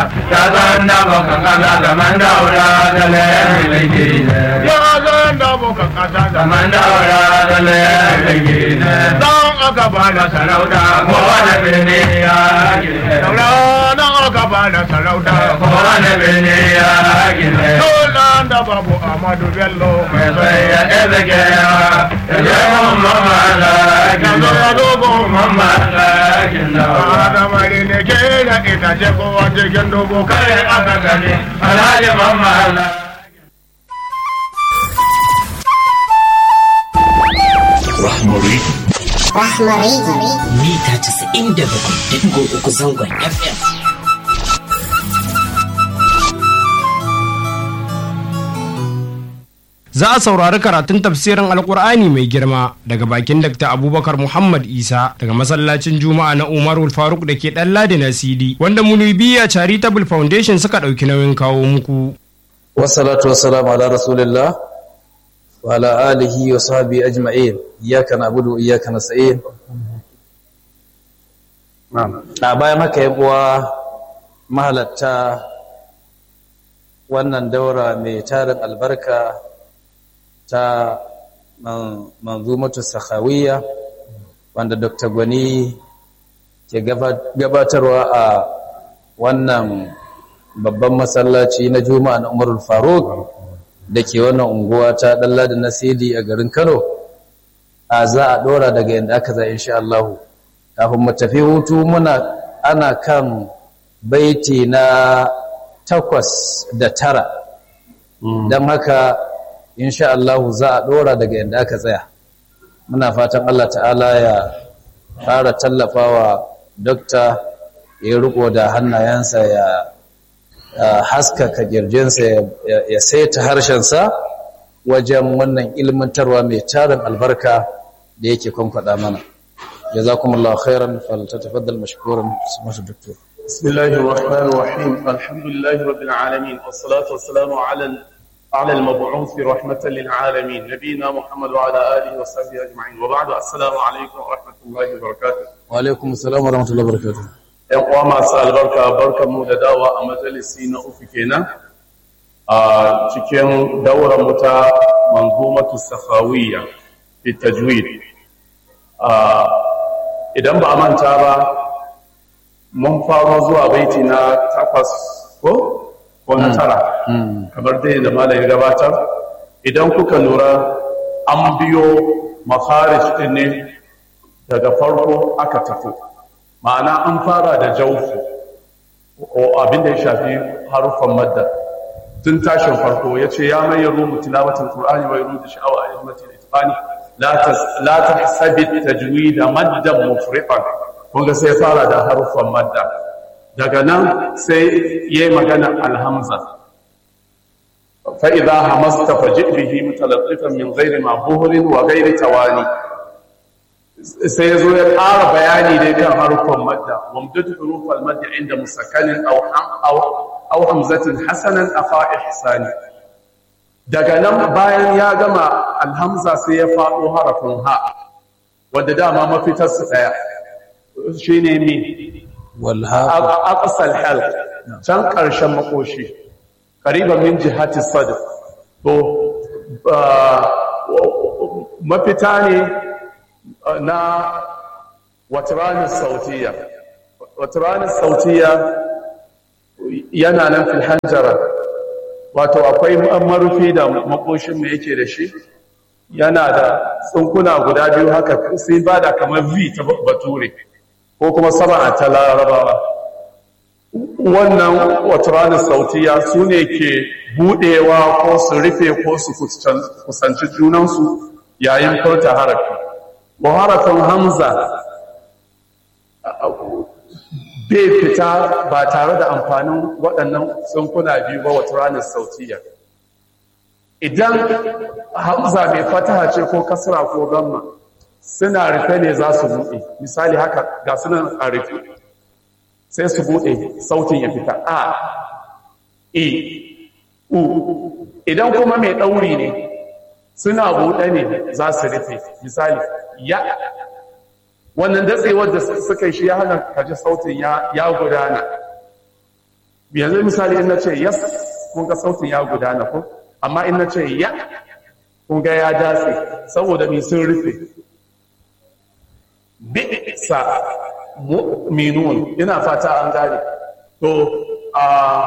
ya zan da baka kasa zaman daura da laifin ya zan da muka kasa da zaman daura da laifin dan aka ba da sarauta kowane birni ya gine daura dan aka ba da sarauta kowane birni ya gine Dolan da babu Amadu Bello mai sai ya ɗaga kewa ya je mun mamala Yanzu ya dogo mamala daura da mari ne ke da ita ce kowa cikin dogo kai aka gani alhaji mamala Rahmari. Rahmari. mita 97.3 zangon FM. Za a saurari karatun tafsirin Alkur'ani mai girma daga bakin Dr. Abubakar Muhammad Isa daga masallacin Juma'a na Umarul Faruk da ke ɗan Ladi na CD wanda Munibiya Charitable Foundation suka ɗauki nauyin kawo muku. والصلاة والسلام على رسول الله وعلى آله وصحبه أجمعين إياك نعبد وإياك نستعين نعم bayan haka yan uwa mahalatta wannan daura mai tarin albarka ta manzumatu sakhawiyya wanda Dr. Gwani ke gabatarwa a wannan babban masallaci na juma'a na umarul faruk da ke wannan unguwa ta ɗalla da nasiri a garin kano a za a ɗora daga yadda aka za insha Allah kafin mu tafi hutu muna ana kan baiti na takwas da tara don haka insha Allah za a ɗora daga yadda aka tsaya muna fatan Allah ta'ala ya fara tallafawa dokta ya riko da hannayensa ya haskaka kirjinsa ya saita harshensa wajen wannan ilmantarwa mai tarin albarka da yake kwankwada mana jazakumullahu khairan faltatafaddal mashkuran sumatu doktor بسم الله الرحمن الرحيم الحمد لله رب العالمين والصلاة والسلام على على المبعوث رحمة للعالمين نبينا محمد وعلى آله وصحبه أجمعين وبعد السلام عليكم ورحمة الله وبركاته wa alaikum assalam wa rahmatullahi wa barakatuh ‘Yan uwa masu albarka barkan mu da dawa a majalisi na uku kenan a cikin daular mu ta manzumatu safawiyya fi tajwid idan ba a manta ba mun faro zuwa baiti na takwas ko ko na tara kamar dai da malam ya gabatar idan kuka lura an biyo makharij din ne daga farko aka tafi ma'ana an fara da jaufu ko abin da ya shafi haruffan madda tun tashin farko ya ce ya mai yaro mutilawatin qur'ani wa yaro da sha'awa a yammatin itibani la ta sabi tajwid maddan mufriqan kun ga sai fara da haruffan madda daga nan sai yayi magana alhamza fa idha hamasta faji bihi mutalaffifan min ghairi ma buhrin wa ghairi tawani sai ya zo ya ƙara bayani dai kan haruffan madda wamdatu hurufal madda inda musakkanin aw hamzatin hasanan afa ihsani daga nan bayan ya gama alhamza sai ya faɗo harafin ha wanda dama mafitar su ɗaya shine mi wal ha aqsal halq can ƙarshen makoshi qariban min jihati sadr to mafita ne na watiranin sautiya watiranin sautiya yana nan fil hanjara wato akwai marufi da makoshin mai yake da shi yana da tsunkuna guda biyu haka sai ba da kamar v ta bature ko kuma sama ta larabawa wannan watiranin sautiya su ne ke budewa ko su rufe ko su kusanci junansu yayin furta harafi harafin hamza bai fita ba tare da amfanin waɗannan tsunkuna biyu ba wata ranar sautiya idan hamza mai fataha ce ko kasra ko gamma suna rufe ne za su buɗe misali haka ga sunan a rufe sai su buɗe sautin ya fita a e u idan kuma mai ɗauri ne suna buɗe ne za su rufe misali ya wannan datsewar da suka yi shi ya hana kaji sautin ya gudana yanzu misali in na ce yas kun ga sautin ya gudana ko amma in na ce ya kun ga ya datse saboda mai sun rufe bi'sa mu'minun ina fata an gane to a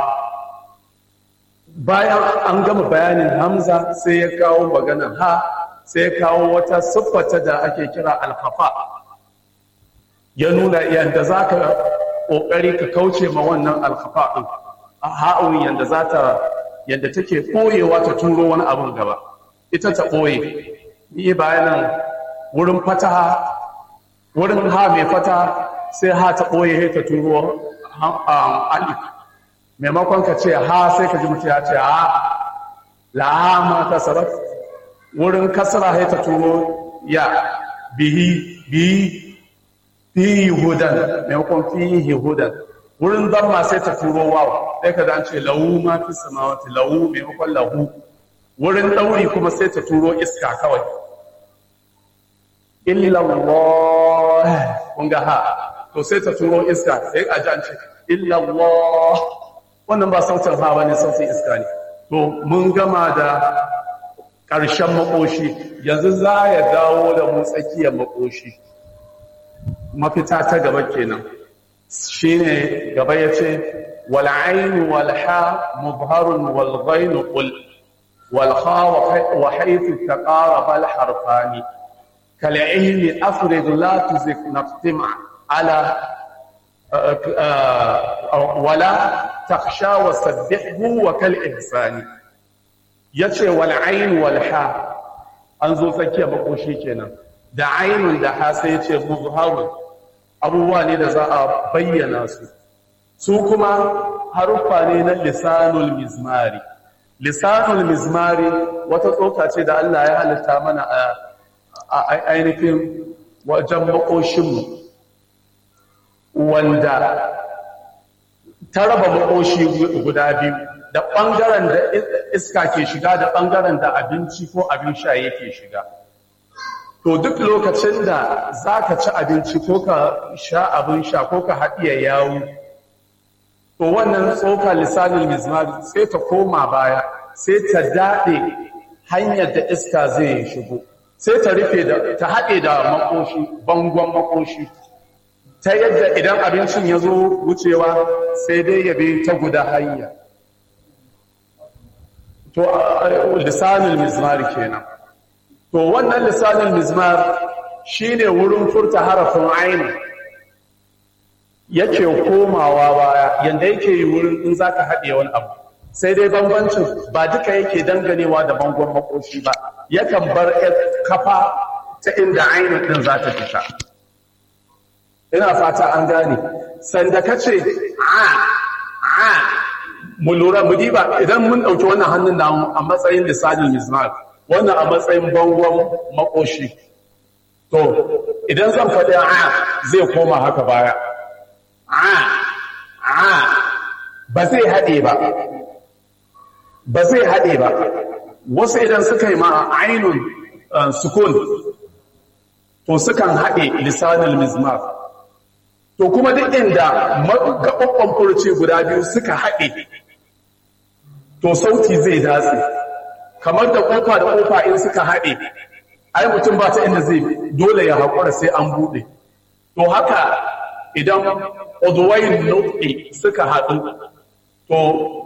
bayan an gama bayanin hamza sai ya kawo maganar ha sai ya kawo wata siffata da ake kira alfafa ya nuna yadda za ka ƙoƙari ka kauce ma wannan alfafa ɗin a ha'un yadda za ta yadda take ɓoyewa ta turo wani abin gaba ita ta ɓoye ni bayanan wurin fataha wurin ha mai fata sai ha ta ɓoye ta turo alif maimakon ka ce ha sai ka ji mutu ya ce ha laha ma kasarat wurin kasara sai ta turo ya bihi bihi fihi hudan maimakon fihi hudan wurin zamma sai ta turo waw sai ka dan ce lahu ma fi samawati lahu maimakon lahu wurin dauri kuma sai ta turo iska kawai illa Allah kun ga ha to sai ta turo iska sai a ji an ce illa Allah wannan ba sautin ha bane sautin iska ne to mun gama da ƙarshen makoshi yanzu za ya dawo da mu tsakiyar makoshi mafita ta gaba kenan shine gaba yace wal ayn wal ha mubharun wal ghayn qul wal kha wa haythu taqaraba al harfani kal ilmi afrid la tuzik naftima ala wala takhsha wa sabbihhu wa kal ihsani yace wal ayn wal ha an zo tsakiyar makoshi kenan da ainun da ha sai yace mubharun abubuwa ne da za a bayyana su su kuma haruffa ne na lisanul mizmari lisanul mizmari wata tsoka ce da Allah ya halitta mana a ainihin wajen makoshinmu wanda ta raba makoshi guda biyu da ɓangaren da iska ke shiga da ɓangaren da abinci ko abin sha yake shiga to duk lokacin da za ka ci abinci ko ka sha abin sha ko ka haɗiya yawu to wannan tsoka lisanin mizmar sai ta koma baya sai ta daɗe hanyar da iska zai shigo sai ta rufe da ta haɗe da makoshi bangon makoshi ta yadda idan abincin ya zo wucewa sai dai ya bi ta guda hanya to lisanin mizmar kenan to wannan lisanin mizmar shine wurin furta harafin aini yake komawa baya yanda yake yi wurin in zaka haɗe wani abu sai dai bambancin ba duka yake danganewa da bangon makoshi ba yakan bar kafa ta inda ainihin din za ta fita ina fata an gane sanda ka ce a a mu lura mu diba idan mun ɗauki wannan hannun da a matsayin lisanin mizmar wannan a matsayin bangon makoshi to idan zan faɗi a zai koma haka baya a a ba zai haɗe ba ba zai haɗe ba wasu idan suka yi ma ainun sukun to sukan haɗe lisanin mizmar to kuma duk inda gaɓaɓɓen furce guda biyu suka haɗe to sauti zai datse kamar da kofa da kofa in suka haɗe ai mutum ba ta inda zai dole ya haƙura sai an buɗe to haka idan udwayin nutqi suka haɗu to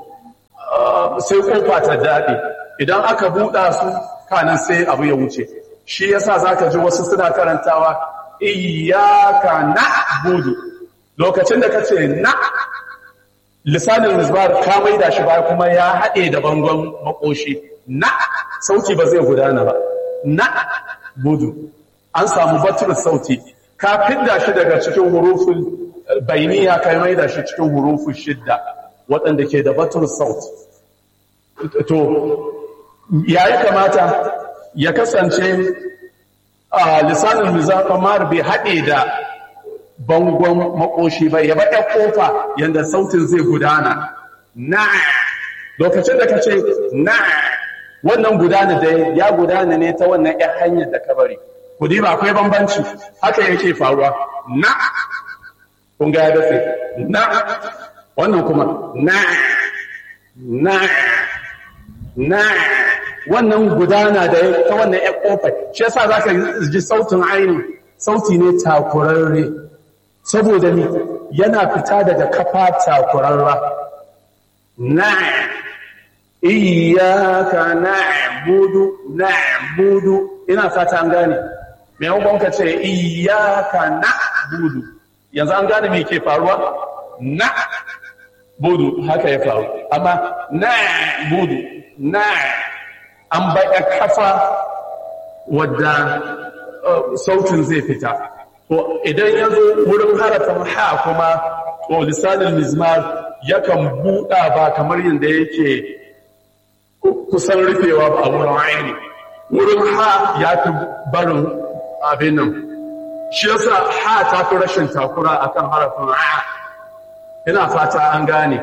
sai kofa ta daɗe idan aka buɗa su kanan sai abu ya wuce shi yasa zaka ji wasu suna karantawa iyyaka na'budu lokacin da kace na lisanin misbar ka maida shi ba kuma ya haɗe da bangon makoshi na sauti ba zai gudana ba na budu an samu batul sauti ka fidda shi daga cikin hurufin bainiya ka maida shi cikin hurufin shidda waɗanda ke da batul sauti to yayi kamata ya kasance a lisanin mizamar bai haɗe da bangon makoshi ba ya baɗa ƙofa yadda sautin zai gudana na lokacin da ka ce na wannan gudana da ya gudana ne ta wannan ‘yan hanyar da ka bari kudi ba akwai bambanci haka yake faruwa na kun ga ya dafe na wannan kuma na na na wannan gudana da ta wannan ya kofar shi yasa zaka ji sautin aini sauti ne takurarre saboda ni yana fita daga kafa takurarra na iyaka na'budu na'budu ina fata an gane me yawan ka ce iyaka na'budu yanzu an gane me ke faruwa na budu haka ya faru amma na budu na an baya kafa wadda sautin zai fita to idan ya zo wurin harafin ha kuma to lisanin mizmar yakan buɗa ba kamar yadda yake kusan rufewa ba a wurin aini wurin ha ya fi barin abin nan shi yasa ha ta fi rashin takura akan harafin ha ina fata an gane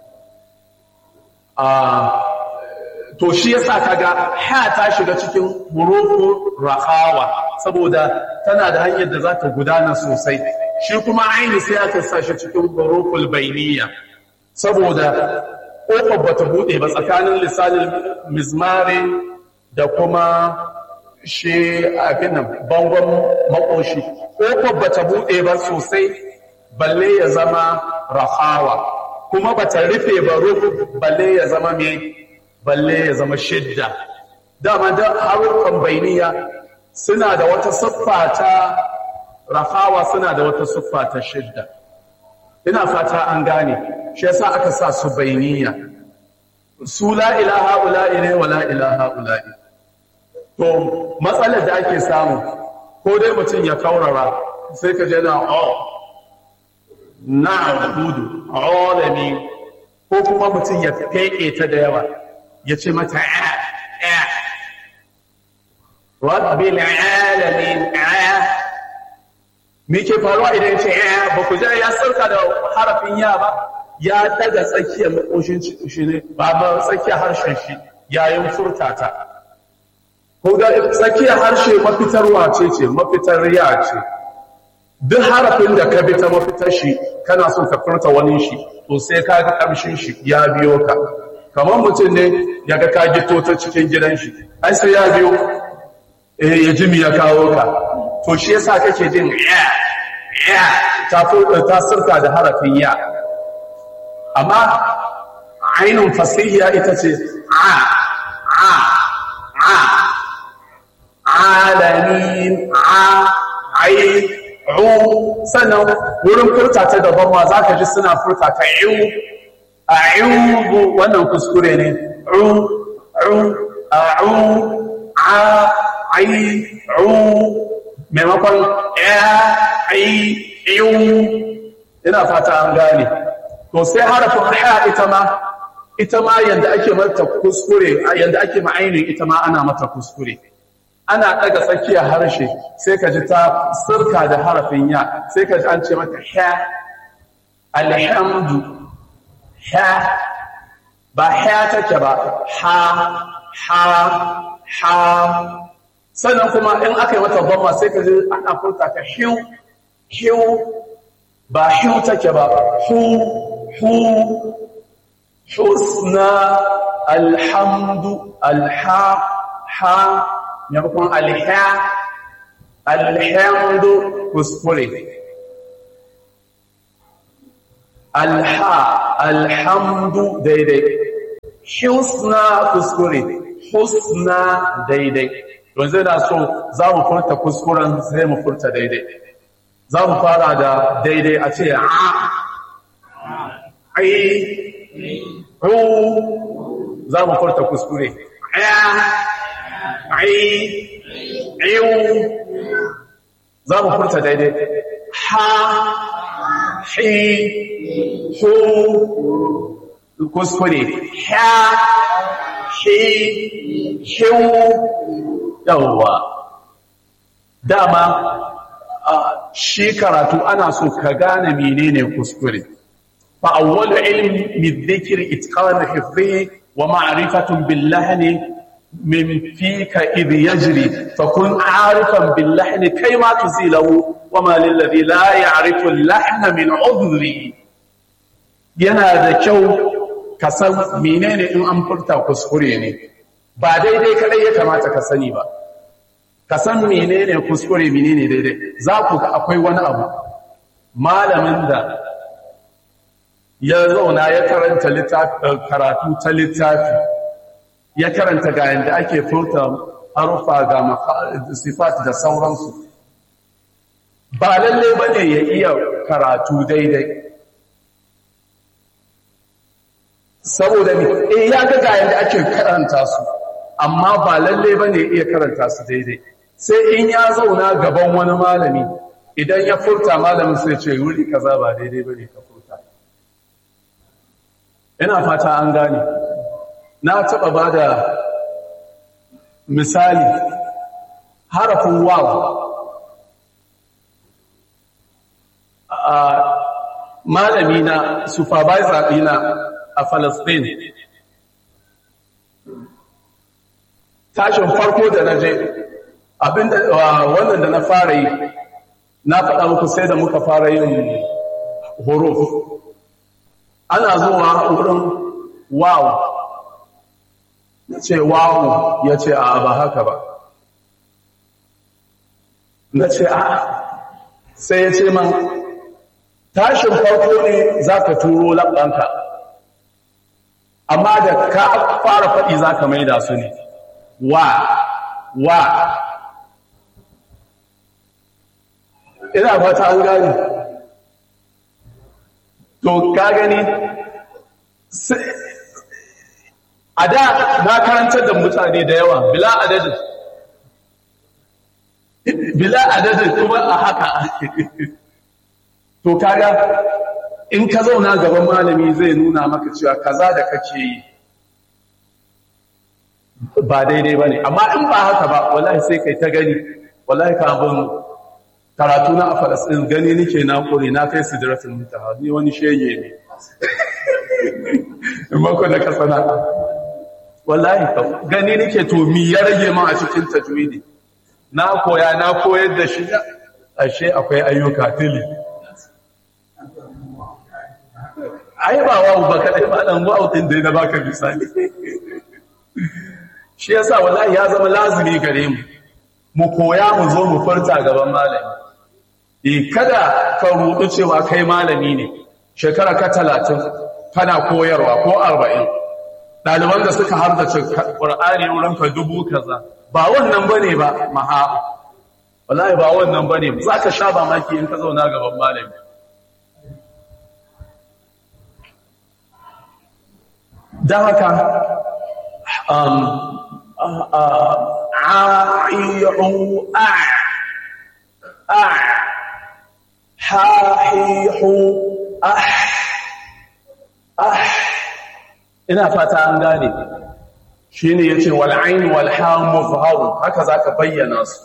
to shi yasa kaga ha ta shiga cikin hurufu rahawa saboda tana da hanyar da za ta gudana sosai shi kuma aini sai aka sa shi cikin huruful bainiya saboda ƙofar bata buɗe ba tsakanin lisanin mizmari da kuma shi abin nan bangon makoshi ƙofar bata buɗe ba sosai balle ya zama rahawa kuma bata rufe ba rufu balle ya zama me balle ya zama shidda dama da harukan bainiya suna da wata siffa ta rahawa suna da wata siffa ta shidda ina fata an gane shi yasa aka sa su bainiya su la ilaha ula'i ne wa la ilaha ula'i to matsalar da ake samu ko dai mutum ya kaurara sai ka je na oh na'budu alami ko kuma mutum ya feke ta da yawa ya ce mata a a rabbil alamin a me ke faruwa idan ce a ba ku ya sarka da harafin ya ba ya daga tsakiyar makoshin shi ne ba ba tsakiyar harshen shi yayin furtata ko ga tsakiyar harshe mafitarwa ce ce mafitar riya ce duk harafin da ka bi ta mafitar shi kana son ka furta wani shi to sai ka ga kamshin shi ya biyo ka kamar mutum ne ya ga ka gito ta cikin gidan shi ai sai ya biyo eh ya jimi ya kawo ka to shi yasa kake jin ya ya ta ta sirka da harafin ya amma ainun fasihiya ita ce a a a alamin a ai ru sannan wurin furta ta daban ma za ka ji suna furta ta iwu a iwu wannan kuskure ne ru ru a ru a ai ru maimakon ya ai iwu ina fata an gane to sai harafin ha ita ma ita ma yanda ake mata kuskure yanda ake ma'ainin ita ma ana mata kuskure ana ɗaga tsakiyar harshe sai ka ji ta sirka da harafin ya sai ka ji an ce mata ha alhamdu ha ba ha take ba ha ha ha sannan kuma in aka yi mata bamma sai ka ji ana furta ta hiu hiu ba hiu take ba hu hu husna alhamdu alha ha maimakon alha alhamdu kuskure alha alhamdu daidai husna kuskure husna daidai yanzu da so za mu furta kuskuren sai mu furta daidai za mu fara da daidai a ce a ai ru za mu furta kuskure ai iwu za mu furta daidai ha hi hu kuskure ha hi hiu yawwa dama shi karatu ana so ka gane menene kuskure fa awwalu ilmi dhikri itqan hifdhi wa ma'rifatun bil lahni من فيك إذ يجري فكن عارفا باللحن كيما تزيله وما للذي لا يعرف اللحن من عذري yana da kyau ka san menene in an furta kuskure ne ba daidai kadai ya kamata ka sani ba ka san menene kuskure menene daidai za ku ga akwai wani abu malamin da ya zauna ya karanta karatu ta littafi ya karanta ga yadda ake furta harufa ga sifat da sauransu ba lalle ba ne ya iya karatu daidai saboda ne eh ya ga ga yadda ake karanta su amma ba lalle ba ne iya karanta su daidai sai in ya zauna gaban wani malami idan ya furta malamin sai ce wuri kaza ba daidai ba ne ka furta ina fata an gane na taɓa ba da misali harafin waw a malami na supervisor ɗina a Palestine tashin farko da na je abinda wannan da na fara yi na faɗa muku sai da muka fara yin huruf ana zuwa wurin wow ya ce wow ya ce a ba haka ba na ce a sai ya ce man tashin farko ne za ka turo laɓanka amma da ka fara faɗi za ka maida su ne wa wa ina fata an gani to ka gani a da na karantar da mutane da yawa bila adadin bila adadin kuma a haka to kaga in ka zauna gaban malami zai nuna maka cewa kaza da kake yi ba daidai ba ne amma in ba haka ba wallahi sai kai ta gani wallahi ka abin karatu na a falasɗin gani nike na ƙure na kai sidratul muntaha ni wani shege ne in mako da ka sana wallahi ka gani nike to mi ya rage man a cikin tajwidi na koya na koyar da shi ashe akwai ayyuka tili ai ba wawu ba kadai ba dan wawu din dai na baka misali shi yasa wallahi ya zama lazimi gare mu mu koya mu zo mu furta gaban malami eh kada ka rudu cewa kai malami ne shekara ka 30 kana koyarwa ko 40 daliban da suka hardace Qur'ani wurin ka dubu kaza ba wannan bane ba maha wallahi ba wannan bane zaka sha ba maki in ka zauna gaban malami dan haka um عائع أع أع حاحيح أح أح ina fata an gane shine yace wal ain wal ha muzhar haka zaka bayyana su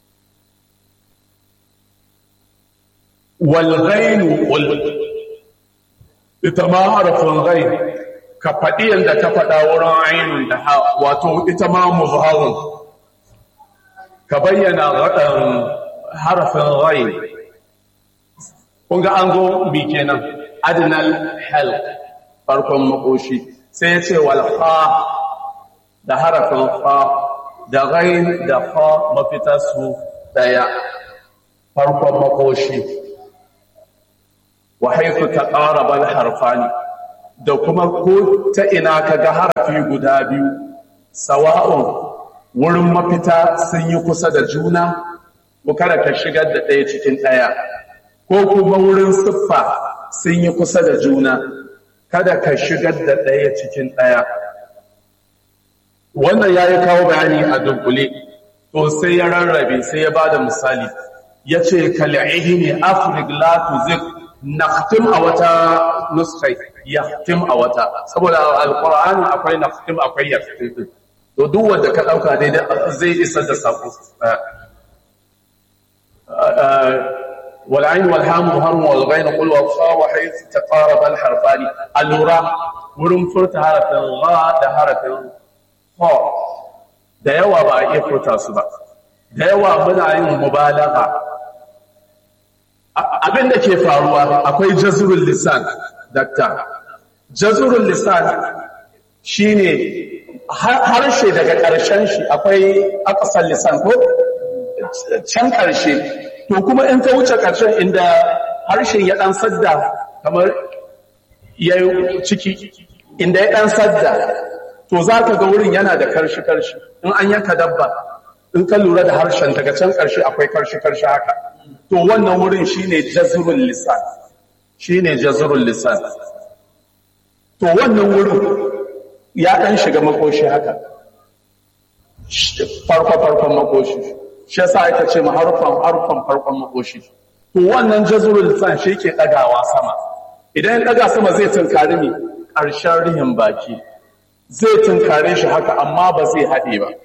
wal ghain wal ita ma harfin ghain ka faɗi yadda ka faɗa wurin ainihin da ha wato ita ma muzharun ka bayyana harafin rai kunga an zo bi kenan adinal hal farkon makoshi sai ya ce walha da harafin fa da ghain da fa mafita su daya farkon makoshi wa haifu ta ƙara bal harfani da kuma ko ta ina ka ga harafi guda biyu sawa'un wurin mafita sun yi kusa da juna ko kada ka shigar da ɗaya cikin ɗaya ko kuma wurin siffa sun yi kusa da juna kada ka shigar da ɗaya cikin ɗaya wannan ya yi kawo bayani a dunkule to sai ya rarrabe sai ya ba da misali ya ce kal'ihi ne afrik la tuzik naqtim a wata nuskai yaqtim a wata saboda alqur'ani akwai naqtim akwai yaqtim to duk wanda ka dauka dai zai isar da sako wal ayn wal ham har wal ghain qul wa fa wa hayth taqarab al harfani alura wurin furta harafin gha da harafin ha da yawa ba a iya furta su ba da yawa muna yin mubalagha abin da ke faruwa akwai jazrul lisan dakta jazurul lisan shine harshe daga ƙarshen shi akwai akasar lisan ko can ƙarshe to kuma in ka wuce ƙarshen inda harshen ya ɗan sadda kamar ya yi ciki inda ya ɗan sadda to za ka ga wurin yana da karshi-karshi in an yanka dabba in ka lura da harshen daga can ƙarshe akwai karshi-karshi haka to wannan wurin shine jazurul lisan shine jazurul lisan to wannan wurin ya ɗan shiga makoshi haka farko-farkon makoshi shi yasa aka ce ma harfan harfan farkon makoshi to wannan jazurul lisan shi ke ɗagawa sama idan ya ɗaga sama zai tunkari ne ƙarshen rihin baki zai tunkare shi haka amma ba zai haɗe ba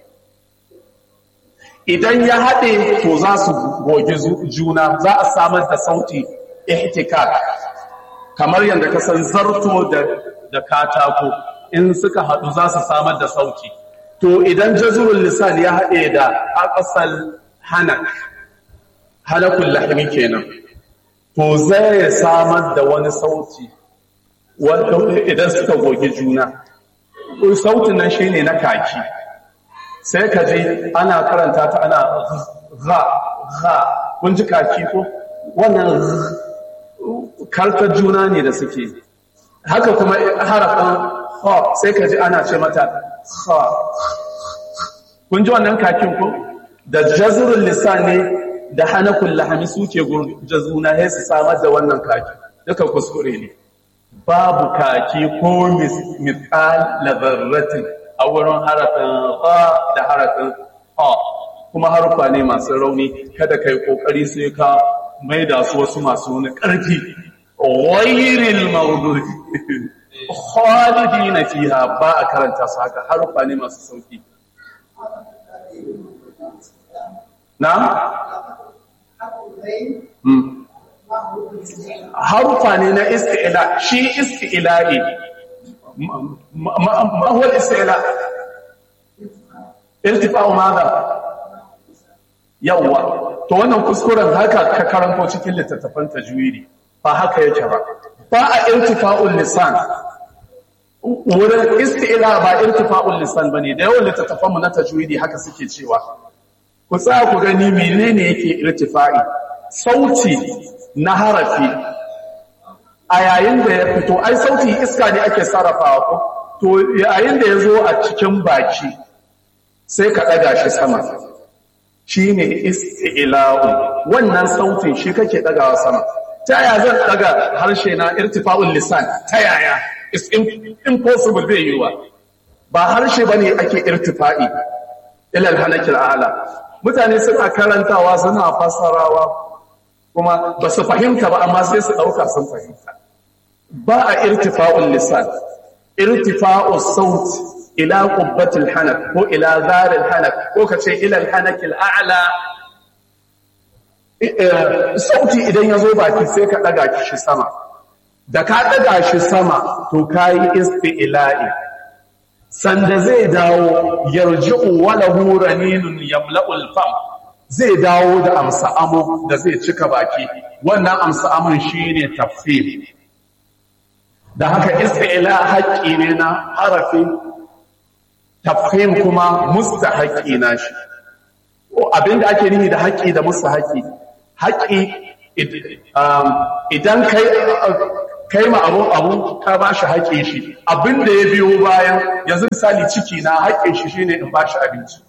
idan ya haɗe to za su gogi juna za a samar da sauti ihtikak kamar yadda ka san zarto da katako in suka haɗu za su samar da sauti to idan jazurul lisan ya haɗe da aqsal hanak hanakul lahmi kenan to zai samar da wani sauti wanda idan suka gogi juna sautin nan shine na kaki sai ka ji ana karanta ta ana gha gha kun ji kaki ko wannan kartar juna ne da suke haka kuma harafin ha sai ka ji ana ce mata ha kun ji wannan kakin ko da jazurul lisan ne da hanakul lahami suke jazuna sai su samar da wannan kaki duka kuskure ne babu kaki ko misal lazarratin a wurin harafin ha da harafin ha kuma harufa ne masu rauni kada kai kokari sai ka maida su wasu masu wani ƙarfi ghayril mawdu'i khalidina fiha ba a karanta su haka harufa ne masu sauki na harufa ne na isti'ila shi isti'ila'i ma huwa isti'ila irtifa'u madha yawwa to wannan kuskuren haka ka karanto cikin littattafan tajwidi ba haka yake ba ba a irtifa'ul lisan wurin isti'ila ba irtifa'ul lisan bane da yawan littattafan mu na tajwidi haka suke cewa ku tsaya ku gani menene yake irtifa'i sauti na harafi a yayin da ya fito ai sauti iska ne ake sarrafawa ko to yayin da ya zo a cikin baki sai ka ɗaga shi sama shi ne isti'ila'u wannan sautin shi kake ɗagawa sama ta yaya zan ɗaga harshe na irtifa'ul lisan ta yaya it's impossible bai yiwa ba harshe bane ake irtifa'i ilal hanakil a'la mutane suna karantawa suna fassarawa kuma ba su fahimta ba amma sai su ɗauka sun fahimta ba a irtifa'ul lisan irtifa'ul saut ila qubbatil hanak ko ila zaril hanak ko kace ila al hanakil a'la sauti idan ya zo baki sai ka ɗaga shi sama da ka ɗaga shi sama to kayi isti'la'i sanda zai dawo yarji'u walahu raninun yamla'ul fam zai dawo da amsa amo da zai cika baki wannan amsa amon shine tafsir da haka isti'la haƙƙi ne na harafi tafhim kuma mustahaqqi na shi abinda ake nihi da haƙƙi da mustahaqqi haƙƙi idan kai kai ma abu abu ka ba shi haƙƙin shi abinda ya biyo bayan yanzu misali ciki na haƙƙin shi shine in ba shi abinci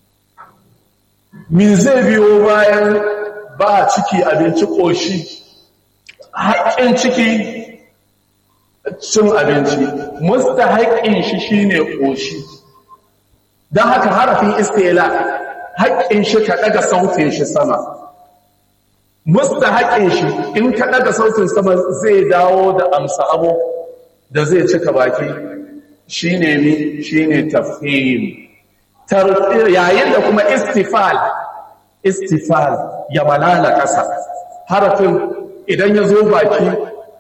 min zai biyo bayan ba ciki abinci ƙoshi haƙƙin ciki cin abinci musta haƙƙin shi shine ƙoshi don haka harafin istila haƙƙin shi ka ɗaga sautin shi sama musta haƙƙin shi in ka ɗaga sautin sama zai dawo da amsa abu da zai cika baki shine mi shine tafhim yayin da kuma istifal istifal ya malala ƙasa harafin idan ya zo baki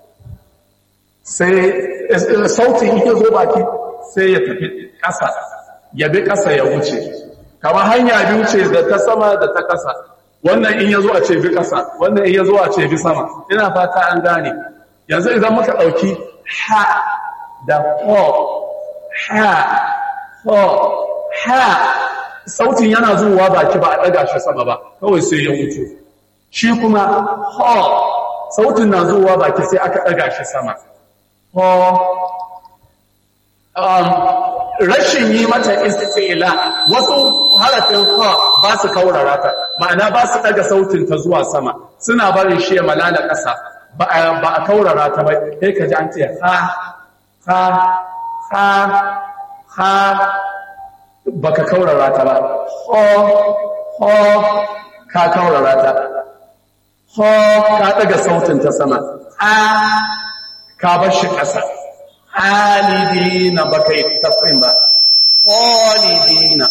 sai sautin ya zo baki sai ya tafi ƙasa ya bi ƙasa ya wuce kama hanya biyu ce da ta sama da ta ƙasa wannan in ya zo a ce bi ƙasa wannan in ya zo a ce bi sama ina fata an gane yanzu idan muka ɗauki ha da ho ha ho ha sautin yana zuwa baki ba a ɗaga shi sama ba kawai sai ya wuce shi kuma ho sautin na zuwa baki sai aka ɗaga shi sama ho um, rashin yi mata istila wasu harafin ha ba su kaurara ta ma'ana ba su ɗaga sautin ta zuwa sama suna barin shi ya malala ƙasa ba a ba a kaurara ta ba sai ka ji an ce ha ha ha ha baka kaurara ta ba ho ho ka kaurara ta ho ka daga sautin ta sama a ka bar shi ƙasa halidina baka yi tafin ba halidina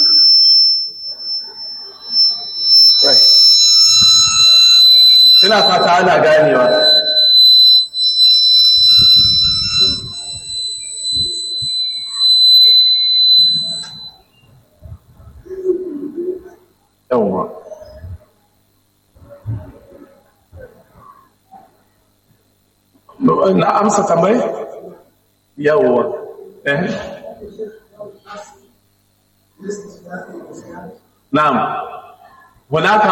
ina fata ana ganewa yawwa na amsa tambayi yawwa eh na'am hunaka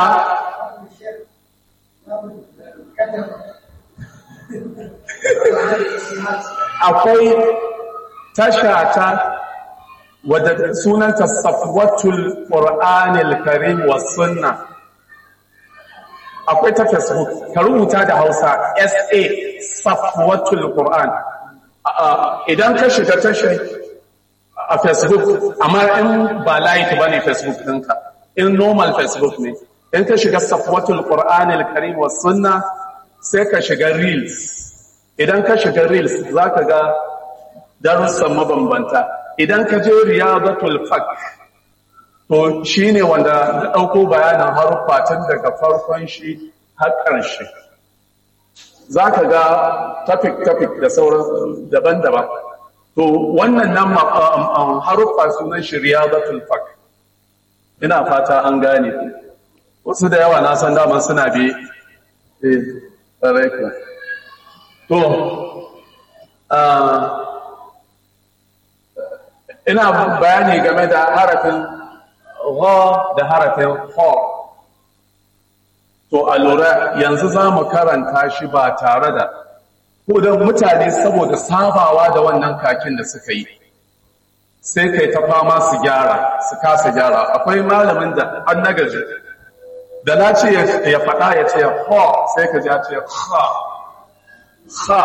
akwai tasha ta wadda sunanta safwatul qur'anil karim was sunna akwai ta facebook ka rubuta da hausa sa safwatul qur'an idan ka shiga tashar a facebook amma in ba light bane facebook ɗinka in normal facebook ne in ka shiga safwatul qur'anil karim was sunna sai ka shiga reels idan ka shiga reels zaka ga darussan mabambanta idan ka je riyadatul fak to shine wanda na dauko bayanin haruffa tun daga farkon shi har ƙarshe zaka ga topic topic da sauran daban-daban to wannan nan haruffa sunan shi riyadatul fak ina fata an gane wasu da yawa na san daman suna bi eh tsaraika to ina bayani game da harafin gha da harafin ha to a lura yanzu za mu karanta shi ba tare da ko don mutane saboda sabawa da wannan kakin da suka yi sai kai ta fama su gyara su kasa gyara akwai malamin da an nagaji da na ce ya faɗa ya ce ha sai ka ji ya ce ha ha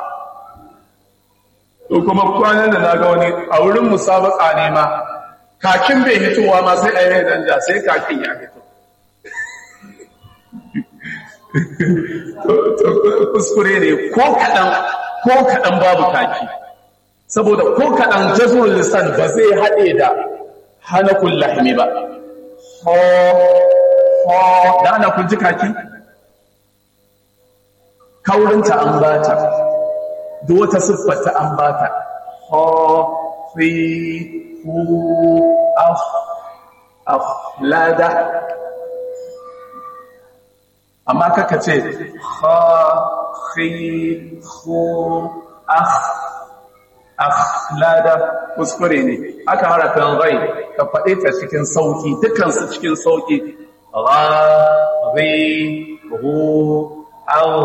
to kuma kwanan da na ga wani a wurin musabaka ne ma kakin bai hitowa ma sai a yi danja sai kakin ya hito kuskure ne ko kaɗan ko kaɗan babu kaki saboda ko kaɗan jazmul lisan ba zai haɗe da hanakul lahmi ba ho ho da ana kun ji kaki kaurinta an bata duk wata siffata an bata ho fi hu af af lada amma kaka ce ha fi hu akh akhlada kuskure ne aka harafin rai ka faɗe ta cikin sauki dukansu cikin sauki ra ri hu au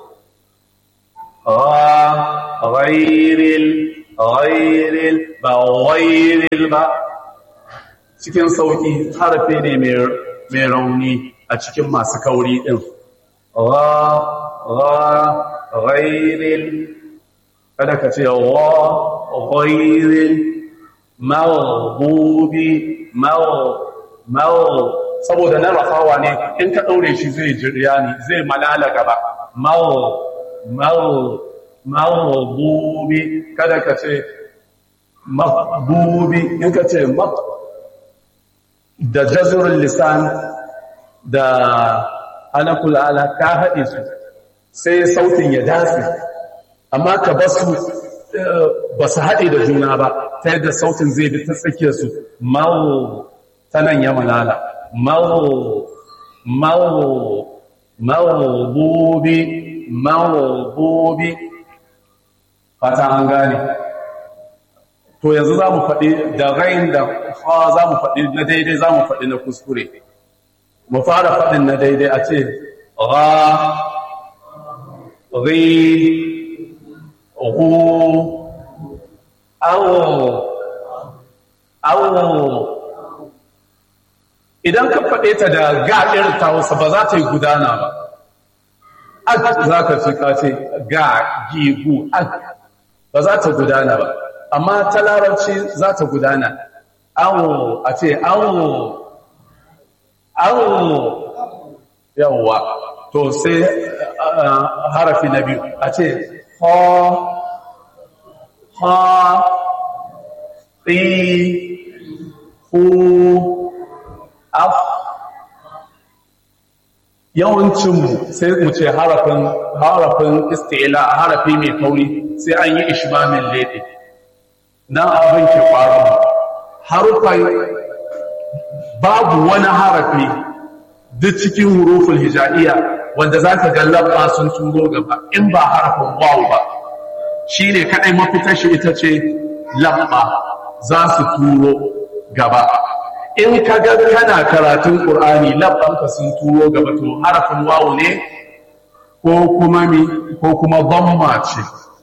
ra ghairil ghairil ba ghairil ba cikin sauki harafi ne mai rauni a cikin masu kauri ɗin ra ra ghairil kada ka ce wa ghairil maghdubi magh saboda na rafawa ne in ka daure shi zai jirya ne zai malala gaba magh magh maghdubi kada ka ce maghdubi in ka ce magh da jazrul lisan da anakul ala ka haɗe su sai sautin ya dace amma ka ba su ba su haɗe da juna ba ta yadda sautin zai bi ta tsakiyar su mawo ta nan ya malala mawo mawo mawo bobe mawo bobe fata an gane to yanzu za mu faɗi da rain da fa za mu faɗi na daidai za mu faɗi na kuskure mu fara faɗin na daidai a ce ra ri hu awo awo idan ka faɗe ta da ga irin ta wasu ba za ta yi gudana ba ak za ka fi kace ga gigu ak ba za ta gudana ba amma ta larabci za ta gudana awo a ce awo awo yawwa to sai harafi na biyu a ce ha ha ɗi hu af yawancinmu sai mu ce harafin harafin istila harafi mai kauri sai an yi ishmamin lede nan abin ke faru harufan babu wani harafi duk cikin hurufin hijaiya wanda za ka gallaba sun turo gaba in ba harafin wawu ba shi ne kaɗai mafitar shi ita ce lamba za su turo gaba in ka ga kana karatun ƙur'ani labbanka sun turo gaba to harafin wawu ne ko kuma mi ko kuma damma ce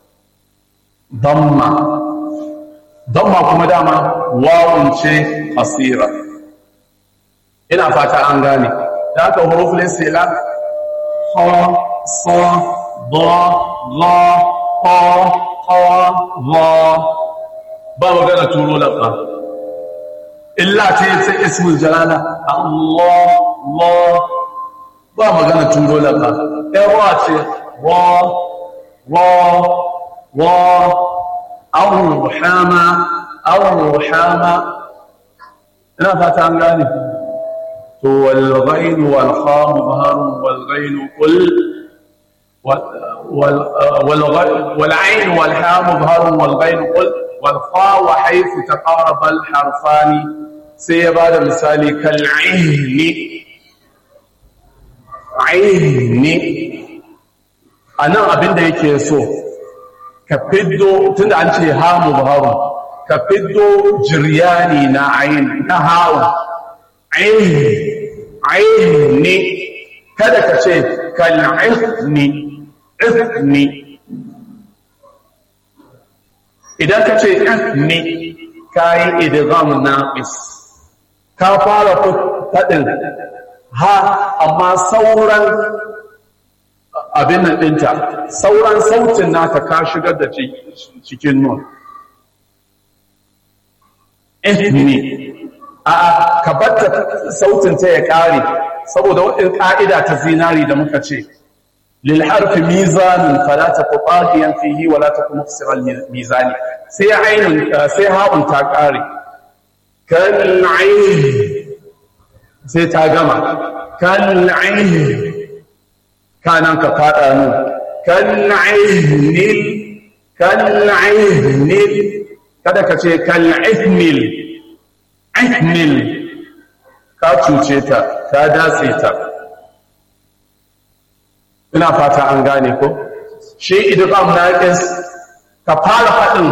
damma damma kuma dama wawun ce asira ina fata an gane da aka hurufin istila ha sa ba la ha ha va ba magana turo labba illa ta yi ta ismul jalala Allah Allah ba magana turo laka ɗaya ce wa wa wa awon ruhama awon ruhama ina fata an gane to walghain walham baharun walghain kul والعين والحام ظهر والغين قل والخاء وحيث تقارب الحرفان sai ya ba da misali kal'ini aini a nan abinda yake so ka fiddo tun da an ce hamu baharu ka fiddo jiryani na aini na hawa aini kada ka ce kal'ini ifni idan ka ce ifni ka yi idgham naqis ka fara faɗin ha amma sauran abin nan ɗinta sauran sautin naka ka shigar da cikin nun ne a ka batta sautin ta ya ƙare saboda waɗin ƙa'ida ta zinari da muka ce للحرف ميزان فلا تكن طاغيا فيه ولا تكن مفسر الميزان سي عين سي هاء تاقاري كالعين سي تاغما كالعين كان ka fada nu kal'ahnil kal'ahnil kada ka ce kal'ahnil ahnil ka cuce ta ka datse ta ina fata an gane ko shi idgham naqis ka fara fadin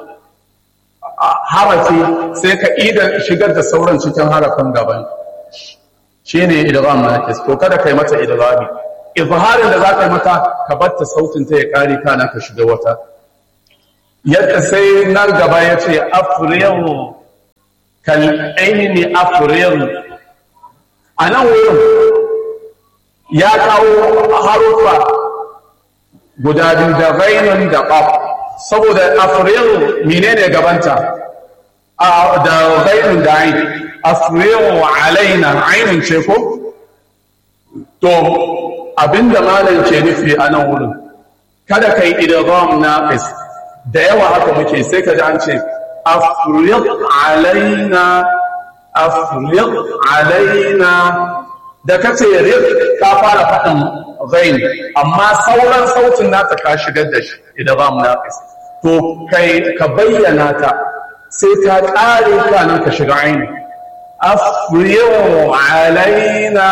harafi sai ka ida shigar da sauran cikin harafin gaban shine idgham naqis to kada kai mata idghami izharin da zaka yi mata ka batta sautin ta ya kare kana ka shiga wata yadda sai nan gaba yace afriyu kal aini afriyu anan wurin ya kawo harufa guda biyu da ghainun da qaf saboda afril menene gabanta a da ghainun da ain afril alaina ainun ce ko to abinda malam ke nufi a nan wurin kada kai idgham naqis da yawa haka muke sai ka ji an ce afril alaina afril alaina da ka ce rik ka fara faɗin zain amma sauran sautin nata ka shigar da shi idan ba mu naqis to kai ka bayyana ta sai ta ƙare kanan ka shiga aini afriyu alaina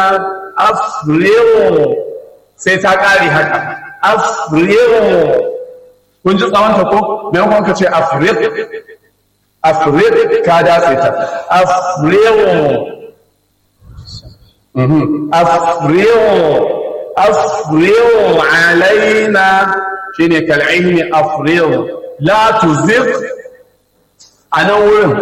afriyu sai ta ƙare haka afriyu kun ji tsawonta ko maimakon ka ce afrik afrik ka datse ta afriyo afriyo afriyo alaina shine kal'ihni afriyo la tuzigh a nan wurin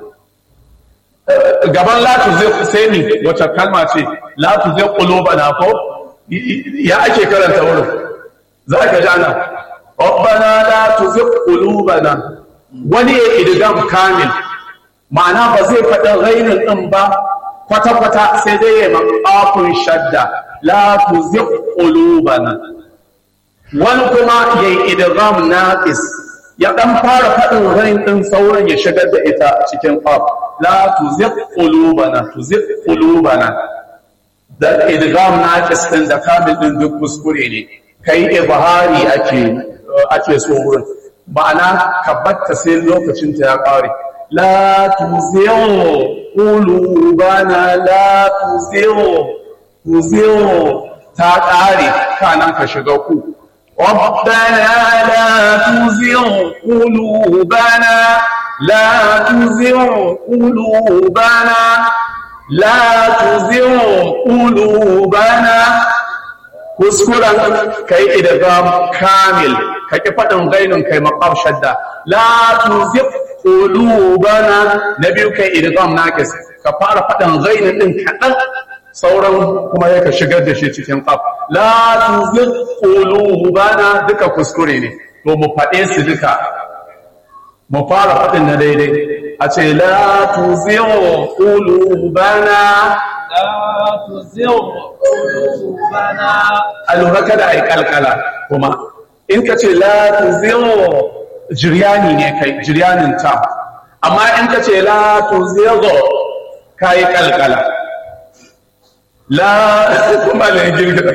gaban la tuzigh sai ni wata kalma ce la tuzigh qulubana ko ya ake karanta wurin za ka ji ana rabbana la tuzigh qulubana wani ya idgam kamil ma'ana ba zai faɗa ghainin din ba kwata-kwata sai dai ya maƙafin shadda la tuzigh qulubana wani kuma ya yi idgham naqis ya dan fara faɗin rain din sauran ya shigar da ita cikin qaf la tuzigh qulubana tuzigh qulubana da idgham naqis din da kamil din duk kuskure ne kai ibhari ake ake so wurin ma'ana ka batta sai lokacin ta ya kare la tuzigh qulubana la tuzigh tuzigh ta kare kanan ka shiga ku ربنا لا تزغ قلوبنا لا تزغ قلوبنا لا تزغ قلوبنا kuskuren kai idgam kamil kake fadin gainin kai maqam shadda la tuzigh qulubana na biyu kai idgam naqis ka fara fadin gainin din kadan sauran kuma ya ka shigar da shi cikin qaf la tuzigh qulubana duka kuskure ne to mu fade su duka mu fara fadin na daidai a ce la tuzigh qulubana la tuzigh qulubana alura kada ai kalkala kuma in ka ce la tuzigh jiryani ne kai jiryanin ta amma in ka ce la tuzigh kai kalkala la kuma da girgiza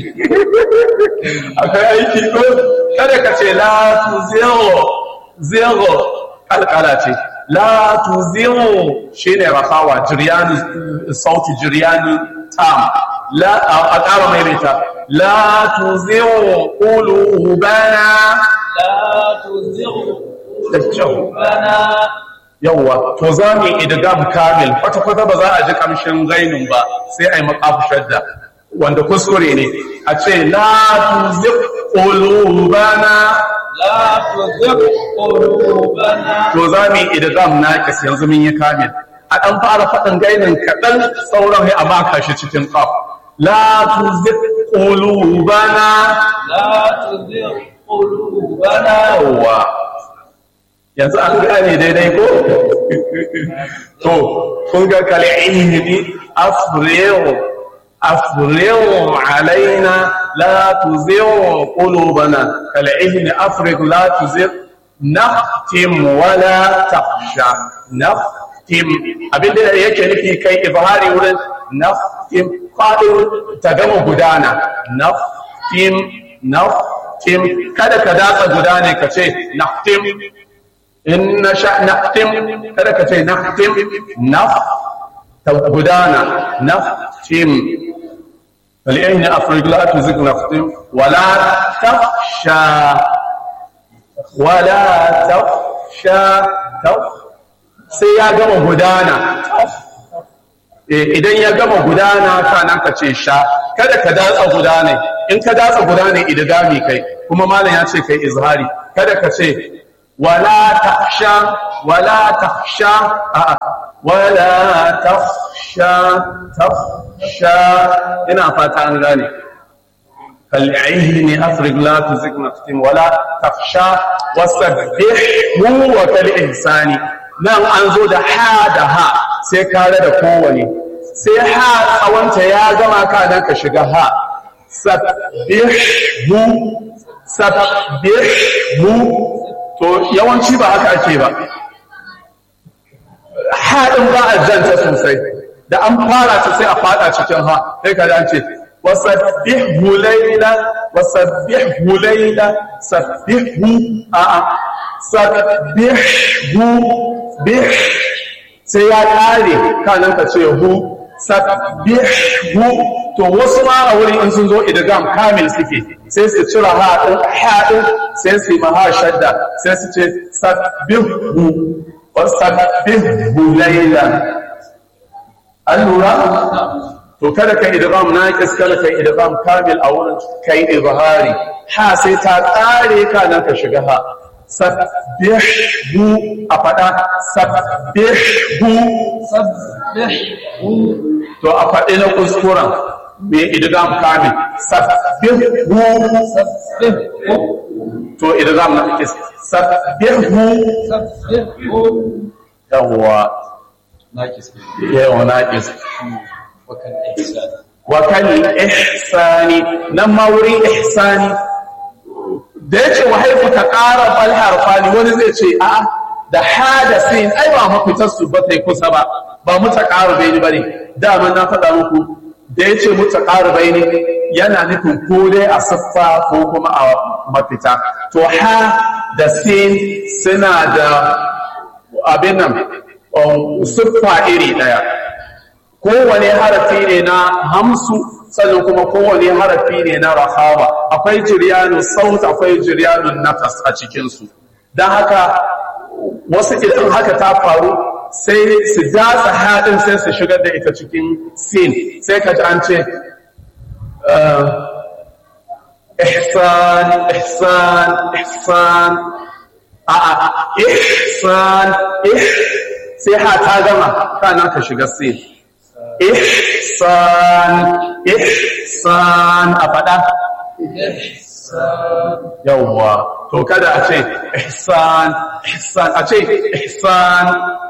akwai aiki ko kada ka ce la tu zero zero kalkala ce la tu zero shine rafawa jiryani sauti jiryani tam la a ƙara maimaita la tu zero qulubana la tuzigh da kyau qulubana yawwa to za mu yi idgam kamil kwata-kwata ba za a ji kamshin gainin ba sai a yi makafu shadda wanda kuskure ne a ce la tuzigh qulubana la tuzigh qulubana to za mu yi idgam naqis yanzu mun yi kamil a dan fara faɗin gainin kaɗan sauran sai a maka shi cikin qaf la tuzigh qulubana la tuzigh qulubana yawwa yanzu an gane daidai ko to kun ga kal'ihni afriyu afriyu alaina la tuzigh qulubana kal'ihni afriq la tuzigh naftim wala takhsha naftim abinda yake nufi kai ibhari wurin naftim fadin ta gama gudana naftim naftim kada ka datsa gudane ka ce naftim in na sha naftim kada ka ce naftim naf ta gudana naftim فلأين أفرق لا تزق نفtim ولا تخشى ولا تخشى تخ sai ya gama gudana idan ya gama gudana kana ka ce sha kada ka datsa gudane in ka datsa gudane idgami kai kuma malam ya ce kai izhari kada ka ce ولا تخشى ولا تخشى آه. ولا تخشى تخشى ina fata an gane kal'ihni afriq la tuzik naftin wala takhsha wasabbihu wa kal ihsani nan an zo da ha da ha sai kare da kowane sai ha tsawanta ya gama ka nan ka shiga ha sabbihu sabbihu to yawanci ba haka ake ba haɗin ba a janta sosai da an fara ta sai a fada cikin ha sai ka ce wasabbihu layla wasabbihu layla sabbihu a a sabbihu bih sai ya kare kanan ka ce hu sabbihu to wasu ma a wurin in sun zo idgam kamil suke sai su cira ha din ha din sai su yi maha shadda sai su ce sabbihu wa sabbihu laylan an lura to kada kai idgham naqis kada kai idgham kamil a wurin kai izhari ha sai ta kare ka nan ka shiga ha sabbihu a fada sabbihu sabbihu to a faɗi na kuskuren mai idgham kamil sabbihu sabbihu to idgham naqis sabbihu sabbihu yawwa yawa naqis wa kan ihsani nan ma wurin ihsani da yace wa haifu ta ƙara bal harfani wani zai ce a da ha da sin ai ba mafitar su ba tai kusa ba ba mu ta ƙara bai bane dama na faɗa muku da yace mu ta ƙara bai ne yana nufin ko dai a siffa ko kuma a mafita to ha da sin suna da abin nan siffa iri ɗaya kowane harafi ne na hamsu sannan kuma kowane harafi ne na rahawa akwai jiryanun saut akwai jiryanun nafas a cikinsu don haka wasu idan haka ta faru sai su jasa haɗin sai su shigar da ita cikin sin sai ka ji an ce ihsan ihsan ihsan a a ihsan ih sai ha ta gama kana ka shiga sin ihsan ihsan a faɗa yawwa to kada a ce ihsan ihsan a ce ihsan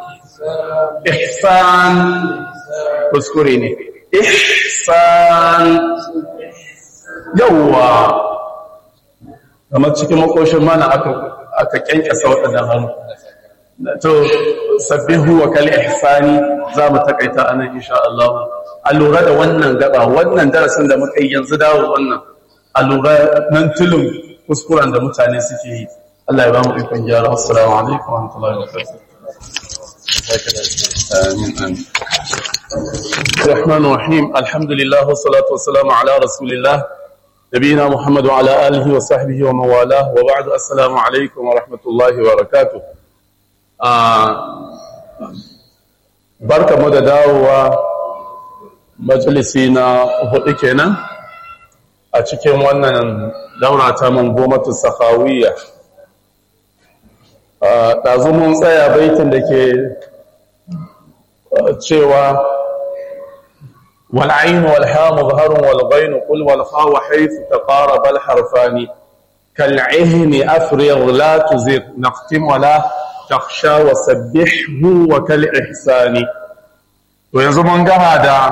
ihsan kuskure ne ihsan yawwa kamar cikin makoshin mana aka aka kyankyasa waɗannan hannu to sabbihu wa kal ihsani za mu takaita anan insha Allah a lura da wannan gaba wannan darasin da muka yi yanzu dawo wannan a lura nan tulun kuskuren da mutane suke yi Allah ya ba mu ikon gyara assalamu alaikum wa rahmatullahi wa barakatuh آمين آمين الرحمن الرحيم الحمد لله والصلاة والسلام على رسول الله نبينا محمد وعلى آله وصحبه ومن والاه وبعد السلام عليكم ورحمة الله وبركاته barka mu da dawowa majalisi na hudu kenan a cikin wannan daura ta mangomatu sahawiyya ɗazu mun tsaya baitin da ke cewa والعين والحاء مظهر والغين قل والخاء حيث تقارب الحرفان كالعهن أفرغ لا تزغ نختم ولا تخشى وسبحه وكالإحسان وينزو من gama da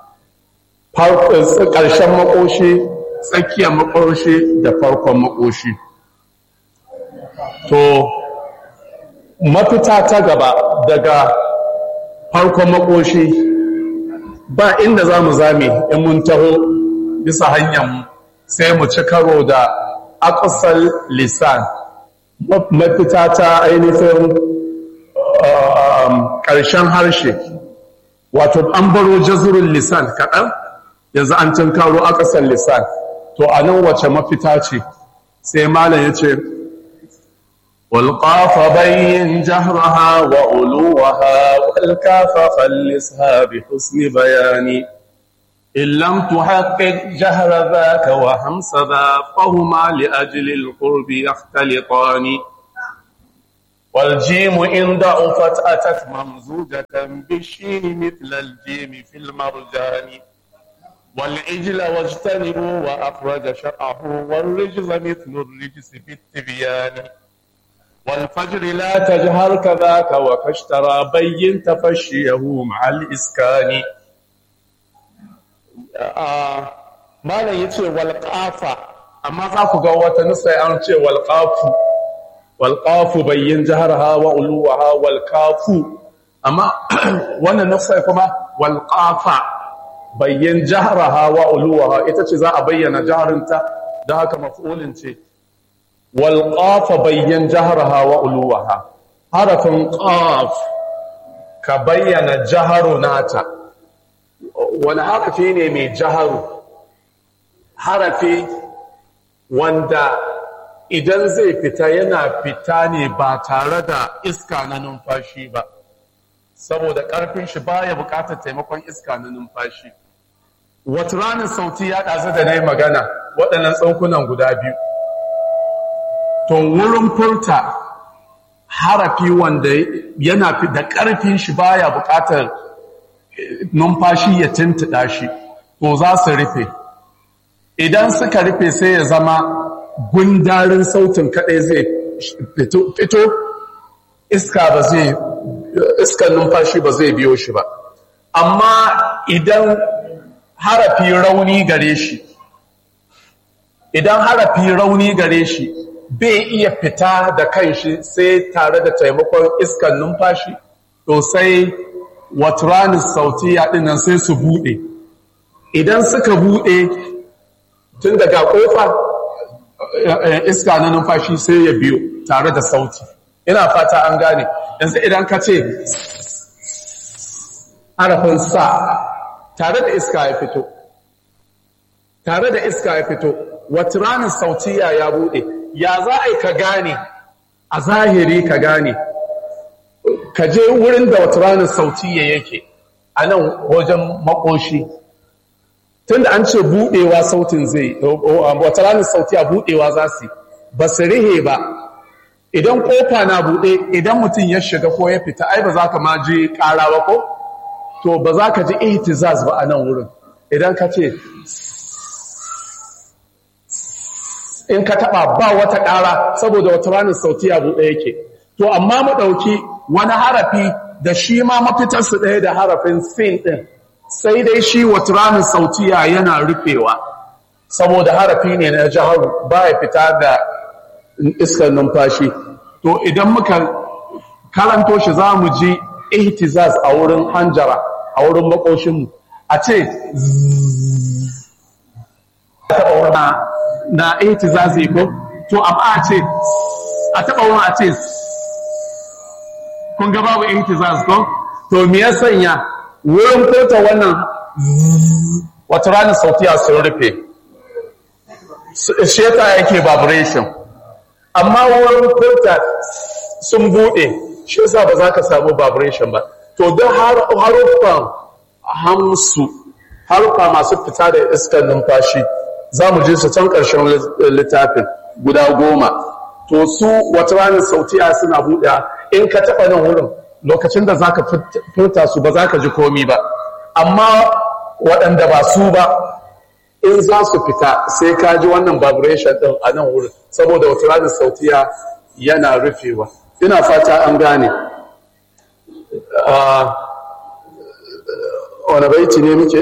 ƙarshen makoshi tsakiyar makoshi da farkon makoshi to mafita ta gaba daga farkon makoshi ba inda za mu zame in mun taho bisa hanyar sai mu ci karo da akusal lisan mafita ta ainihin ƙarshen harshe wato an baro jazurin lisan kaɗan yanzu an cin karo akusal lisan to a nan wace mafita ce sai malam ya ce والقاف بين جهرها وعلوها والكاف خلصها بحسن بيان إن لم تحقق جهر ذاك وهمس ذا فهما لأجل القرب يختلطان والجيم إن ضعفت أتت ممزوجة بالشين مثل الجيم في المرجان والعجل واجتنبوا وأخرج شرعه والرجز مثل الرجس في التبيان والفجر لا تجهر كذاك وكاشترى بين تفشيه مع الإسكان malam ya ce walƙafa amma za ku ga wata nusa an ce walƙafu walƙafu bayyin jihar hawa uluwa walƙafu amma wannan nusa kuma walƙafa bayyin jihar hawa uluwa ita ce za a bayyana jiharinta da haka mafulin ce walƙafa bayyan jaharaha wa uluwaha harafin ƙaf ka bayyana jaharu nata wani harafi ne mai jaharu harafi wanda idan zai fita yana fita ne ba tare da iska na numfashi ba saboda ƙarfin shi baya buƙatar taimakon iska na numfashi wata ranar sauti ya ɗazu da na yi magana waɗannan tsankunan guda biyu to wurin furta harafi wanda yana fi da ƙarfin shi baya buƙatar numfashi ya tuntuɗa shi to za su rufe idan suka rufe sai ya zama gundarin sautin kaɗai zai fito iska ba zai iskan numfashi ba zai biyo shi ba amma idan harafi rauni gare shi idan harafi rauni gare shi bai iya fita da kanshi sai tare da taimakon iskan numfashi to sai waturanin sautiya dinnan sai su bude idan suka bude tun daga kofa iska na numfashi sai ya biyo tare da sauti ina fata an gane yanzu idan ka ce harafin sa tare da iska ya fito tare da iska ya fito waturanin sautiya ya bude ya za a yi ka gane a zahiri ka gane ka je wurin da wata ranar sautiya yake a nan wajen makoshi tun da an ce buɗewa sautin zai wata ranar sautiya buɗewa za su ba su rihe ba idan ƙofa na buɗe idan mutum ya shiga ko ya fita ai ba za ka ma ji ƙara ba ko to ba za ka ji ihtizaz ba a nan wurin idan ka ce in ka taba ba wata ƙara saboda wata ranar sautiya buɗe yake to amma mu ɗauki wani harafi da shi ma mafitarsu ɗaya da harafin sin ɗin sai dai shi wata ranar sautiya yana rufewa saboda harafi ne na jiharu ba ya fita da iskar numfashi to idan muka karanto shi za mu ji ihtizaz a wurin hanjara a wurin makoshinmu a ce na ihtizazi ko to amma a ce a taba wani a ce kun ga babu ihtizaz ko to me ya sanya wurin furta wannan wata ranar sautiya sun rufe sheta yake vibration amma wurin furta sun bude shi yasa ba za ka samu vibration ba to don haruffan hamsu haruffa masu fita da iskar numfashi za mu je su can ƙarshen littafin guda goma to su wata ranar sautiya suna buɗe in ka taɓa nan wurin lokacin da za ka furta su ba za ka ji komi ba amma waɗanda ba su ba in za su fita sai ka ji wannan vibration ɗin a nan wurin saboda wata ranar sautiya yana rufewa ina fata an gane wani baiti ne muke?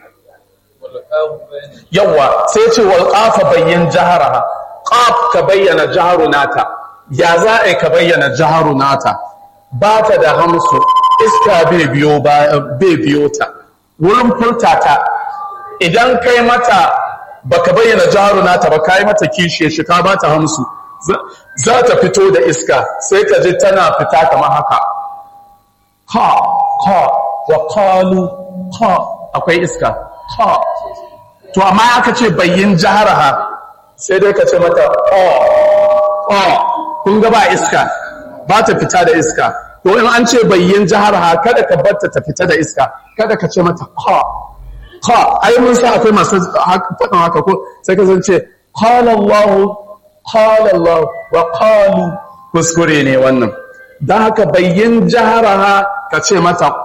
yawa sai ce wal qafa bayyin jaharaha qaf ka bayyana jaharu nata ya za a ka bayyana jaharu nata ba ta da hamsu iska bai biyo bai biyo ta wurin furta ta idan kai mata baka bayyana jaharu nata ba kai mata kishiye shi ka ba ta hamsu za ta fito da iska sai ka ji tana fita kamar haka ha ha wa qalu ha akwai iska ha to amma aka ce bayyin jaharaha sai dai ka ce mata oh oh kun ga ba iska ba ta fita da iska to in an ce bayyin jaharaha kada ka barta ta fita da iska kada ka ce mata ha ha ai mun sa akwai masu faɗin haka ko sai ka zance qala Allah qala Allah wa qalu kuskure ne wannan dan haka bayyin jaharaha ka ce mata